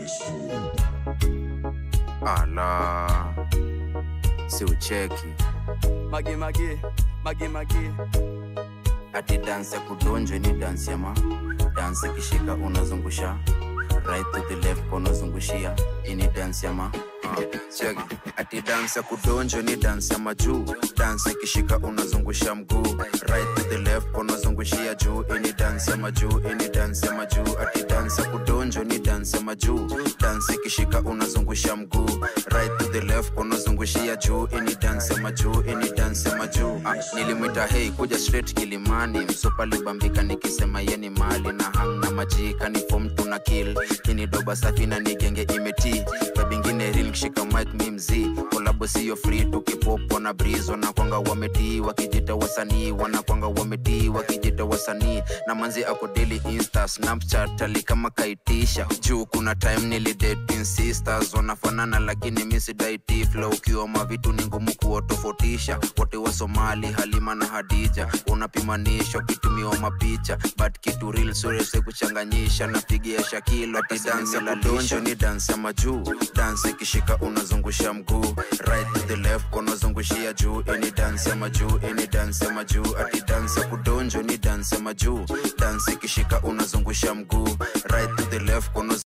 ala si ucheki Mage mage, mage mage. ati dansi ya kudonjwa ni dansi ya ma dansi kishika unazungusha right to the left unazungushia ini dansi ya ma Check. ati dansi ya kudonjwa ni dansi ya majuu dansi kishika unazungusha mguu right to the left unazungushia juu ini dansi ya majuu ini dansi ya majuu ati dansi ya kudonjwa ni dansi ya majuu dansi kishika unazungusha mguu right to the left unazungushia juu ini dansi ya majuu ini dansi ya majuu ah, nilimwita hei kuja straight kilimani msupa libambika nikisema yeni mali na hamna majika ni fom tuna kill kini doba safi na nigenge imeti kabingine ril kishika mic mi mzii kolabo siyo free tukipopo na breeze wanakwanga wametii wakijita wasanii wanakwanga wametii wakijita wasanii na manzi ako daily insta snapchat ali kama kaitisha juu kuna time nilidating sisters wanafanana lakini misidaiti flow ukiwa mavitu ni ngumu kuwatofautisha wote wa somali halima na hadija unapimanisha ukitumiwa mapicha but kitu real surese kuchanganyisha napigia shakilo ati dansi ya kudonjo ni dansi ya majuu dansi ikishika unazungusha mguu right to the left unazungushia juu ini dansi ya majuu ini dansi ya majuu ati dansi ya kudonjo ni dansi ya majuu dansi ikishika unazungusha mguu right to the left unaz